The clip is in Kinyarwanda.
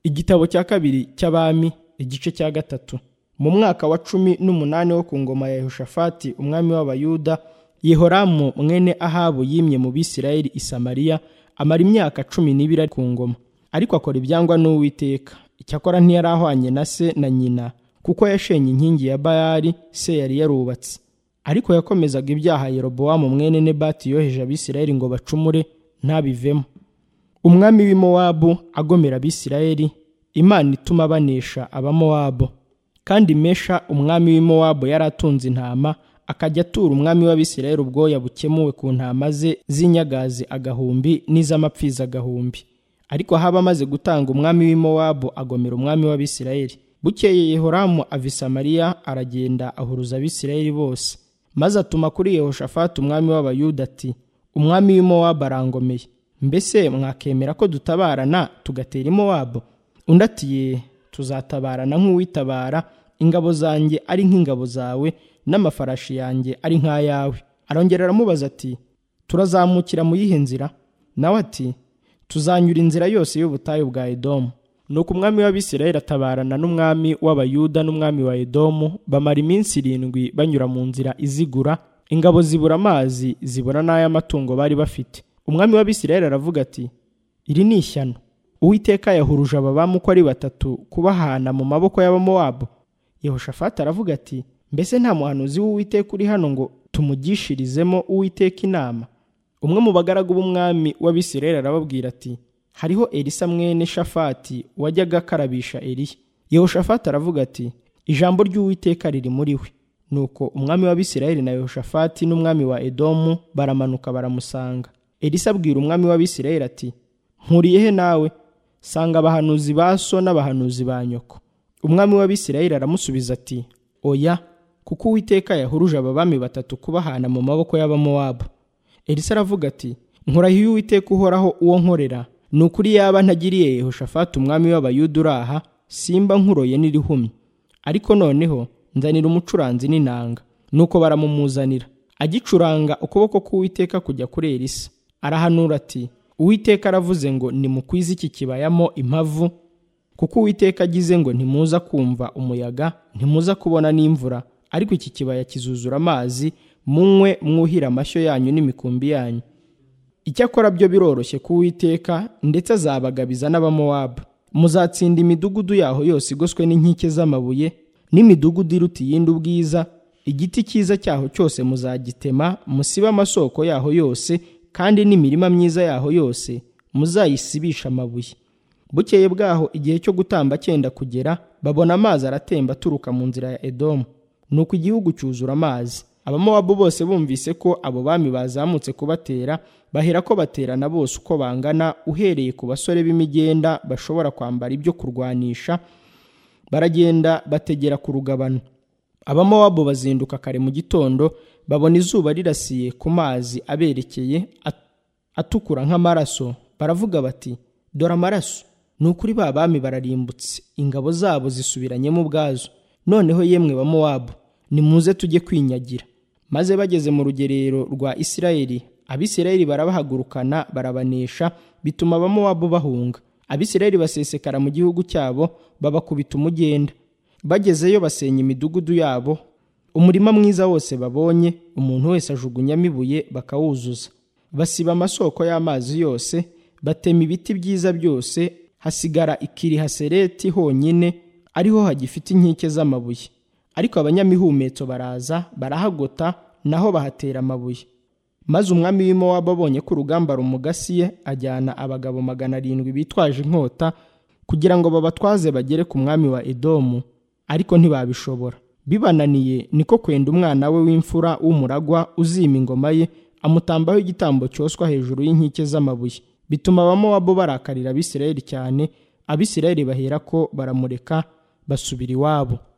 igitabo cya kabiri cy'abami igice cya gatatu mu mwaka wa cumi n'umunani wo ku ngoma ya yehoshafati umwami w'abayuda yehoramu mwene ahabu yimye mu bisirayeli i samariya amara imyaka cumi n'ibiri ari ku ngoma ariko akora ibyangwa n'uwiteka icyakora ntiyari ahwanye na se na nyina kuko yashenye inkingi ya bayali se yari yarubatse ariko yakomezaga ibyaha yerobowamu mwene nebati yoheje abisirayeli ngo bacumure ntabivemo umwami w'i mowabu agomera abisirayeli imana ituma banesha abamowabu kandi mesha umwami w'i mowabu yari atunze intama akajya atura umwami w'abisirayeli ubwoya bukemuwe ku ntama ze z'inyagazi agahumbi n'iz'amapfizi agahumbi ariko haba amaze gutanga umwami w'i mowabu agomera umwami w'abisirayeli bukeye yehoramu ava i samariya aragenda ahuruza abisirayeli bose maze atuma kuri yehoshafati umwami w'abayuda ati umwami w'i mowabu arangomeye mbese mwakemera ko dutabarana tugatera i mowabu undi ati tuzatabarana nk'uwitabara ingabo zanjye ari nk'ingabo zawe n'amafarashi yanjye ari nk'ayawe arongera aramubaza ati turazamukira mu yihe nzira nawe ati tuzanyura inzira yose y'ubutayu bwa edomu nuko umwami w'abisirayeli atabarana n'umwami w'abayuda n'umwami wa edomu bamara iminsi irindwi banyura mu nzira izigura ingabo zibura amazi zibura n'ay'amatungo bari bafite umwami w'abisirayeli aravuga ati iri ni ishyano uwiteka yahuruje ababamu uko ari batatu kubahana mu maboko y'abamowabu yehoshafati aravuga ati mbese nta muhanuzi w'uwiteka uri hano ngo tumugishirizemo uwiteka inama umwe mu bagaragu b'umwami w'abisirayeli arababwira ati hariho elisa mwene shafati wajyaga akarabisha eriya yehoshafati aravuga ati ijambo ry'uwiteka riri muri we nuko umwami w'abisirayeli na yehoshafati n'umwami wa edomu baramanuka baramusanga elisa abwira umwami w'abisirayeli ati nkuriye he nawe sanga abahanuzi ba so n'abahanuzi ba nyoko umwami w'abisirayeli aramusubiza ati oya kuko uwiteka yahuruje ababami batatu kubahana mu maboko y'abamowabu elisa aravuga ati nkurahiye uwiteka uhoraho uwo nkorera ni ukuri yaba ntagiriye yehoshafati umwami w'abayuda uraha simba nkuroye n'irihumye ariko noneho nzanira umucuranzi n'inanga nuko baramumuzanira agicuranga ukuboko k'uwiteka kujya kuri elisa arahanura ati uwiteka aravuze ngo nimukwize iki kibayamo impavu kuko uwiteka agize ngo ntimuza kumva umuyaga ntimuza kubona n'imvura ariko iki kibaya kizuzura amazi munywe mwuhira amashyo yanyu n'imikumbi yanyu icyakora byo biroroshye ku uwiteka ndetse azabagabiza n'abamowabu muzatsinda imidugudu yaho yose igoswe n'inkike z'amabuye n'imidugudu iruta iyindi ubwiza igiti cyiza cyaho cyose muzagitema musibe amasoko yaho yose kandi n'imirima myiza yaho yose muzayisibisha amabuye bukeye bwaho igihe cyo gutamba cyenda kugera babona amazi aratemba aturuka mu nzira ya edomu nuko igihugu cyuzura amazi abamowabu bose bumvise ko abo bami bazamutse kubatera bahera ko baterana bose uko bangana uhereye ku basore b'imigenda bashobora kwambara ibyo kurwanisha baragenda bategera ku rugabano abamowabu bazinduka kare mu gitondo babona izuba rirasiye ku mazi aberekeye atukura nk'amaraso baravuga bati dore amaraso ni ukuri ba bami bararimbutse ingabo zabo zisubiranyemo ubwazo noneho yemwe ba mowabu nimuze tujye kwinyagira maze bageze mu rugerero rwa isirayeli abisirayeli barabahagurukana barabanesha bituma abamowabu bahunga abisirayeli basesekara mu gihugu cyabo babakubita umugenda bagezeyo basenya imidugudu yabo umurima mwiza wose babonye umuntu wese ajugunyamo ibuye bakawuzuza basiba amasoko y'amazi yose batema ibiti byiza byose hasigara ikiri hasereti honyine ariho hagifite inkike z'amabuye ariko abanyamihumetso baraza barahagota naho bahatera amabuye maze umwami w'imowabu abonye ko urugamba rumugasiye ajyana abagabo magana arindwi bitwaje inkota kugira ngo babatwaze bagere ku mwami wa edomu ariko ntibabishobora bibananiye niko kwenda umwana we w'imfura w'umuragwa uzima ingoma ye amutambaho igitambo cyoswa hejuru y'inkike z'amabuye bituma abamowabu barakarira abisirayeli cyane abisirayeli bahera ko baramureka basubira iwabo